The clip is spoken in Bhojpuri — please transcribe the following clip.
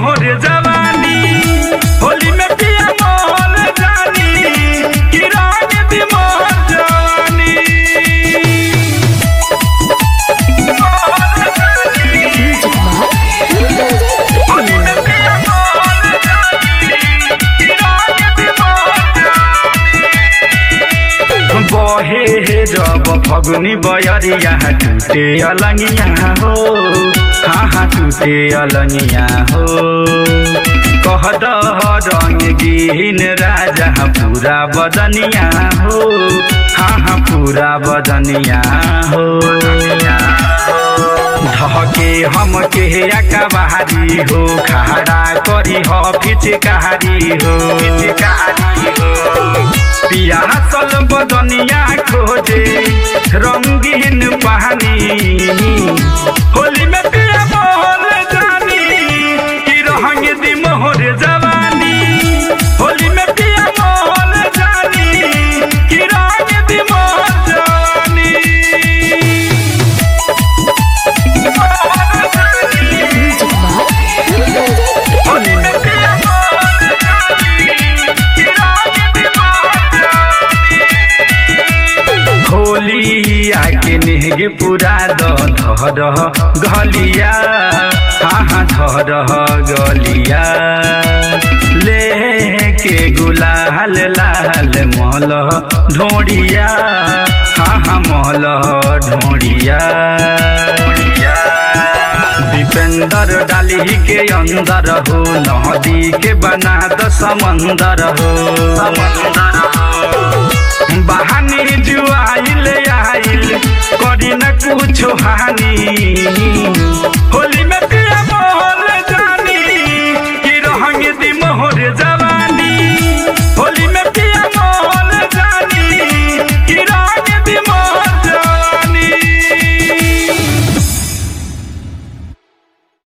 मोहर जवानी होली में पिया मोहल जानी कि रंग दी मोहर जवानी मोहर जानी होली में पिया मोहल जानी कि रंग दी मोहर जवानी बहे हे जब फगुनी बयरिया टूटे अलंगिया हो हाँ हाँ टूटे अलंगिया हो कह दह रंग गिन राजा पूरा बदनिया हो हाँ हाँ पूरा बदनिया हो धके हम के अकबारी हो खड़ा करी हो फिचकारी हो फिचकारी हो पिया सल बदनिया खोजे रंगीन पानी होली में पिया मोहल जानी कि रहंग दी मोहर जवानी होली में पिया मोहल जानी कि रंग दी मोहर जवानी मोहर जानी होली में पिया मोहल जानी कि रंग दी मोहर जवानी होली आके नेगे पूरा द धर गलिया हाँ हाँ धर गलिया लेके गुलाल लाल मल ढोड़िया हाँ हाँ मल ढोड़िया दीपेंद्र डाली के अंदर हो नदी के बना द समंदर हो समंदर हो बहानी जुआइल आइल करी न कुछ हानि होली में